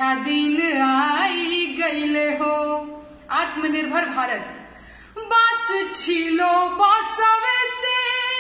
अच्छा दिन आई गईले हो आत्मनिर्भर भारत बास छीलो बासवे से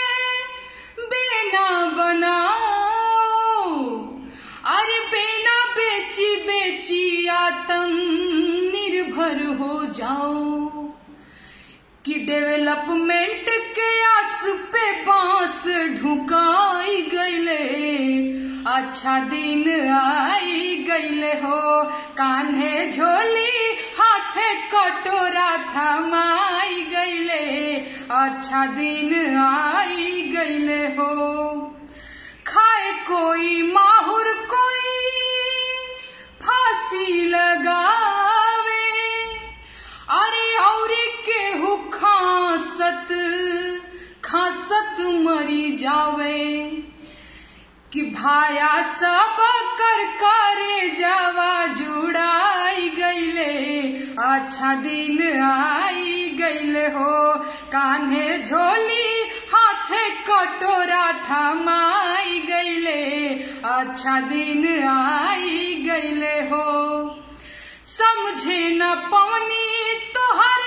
बेना बनाओ अरे बेना बेची बेची आत्म निर्भर हो जाओ कि डेवलपमेंट के आस पे बांस ढुकाई गईले अच्छा दिन आई गईले हो कान्हे झोली हाथे कटोरा थमाई गईले अच्छा दिन आई गईले हो खाए कोई माहुर कोई फांसी लगावे अरे और केहू खासत खासत मरी जावे कि भाया सब कर करे जावा जुड़ाई गईले अच्छा दिन आई गईले हो कान्हे झोली हाथे कटोरा थमाई गईले अच्छा दिन आई गईले हो समझे न पवनी तोहर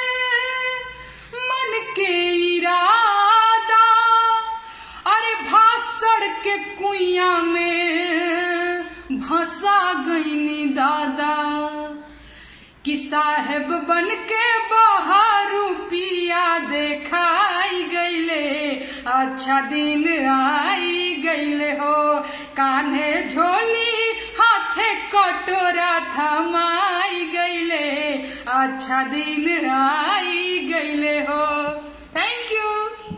मन के इरादा अरे भाषण के कुइया में भसा गईनी दादा कि साहेब बन के बाहर रुपिया देखाई गईले अच्छा दिन आई गईले हो कान्हे झोली हाथे कटोरा थमाई गईले अच्छा दिन आई गईले हो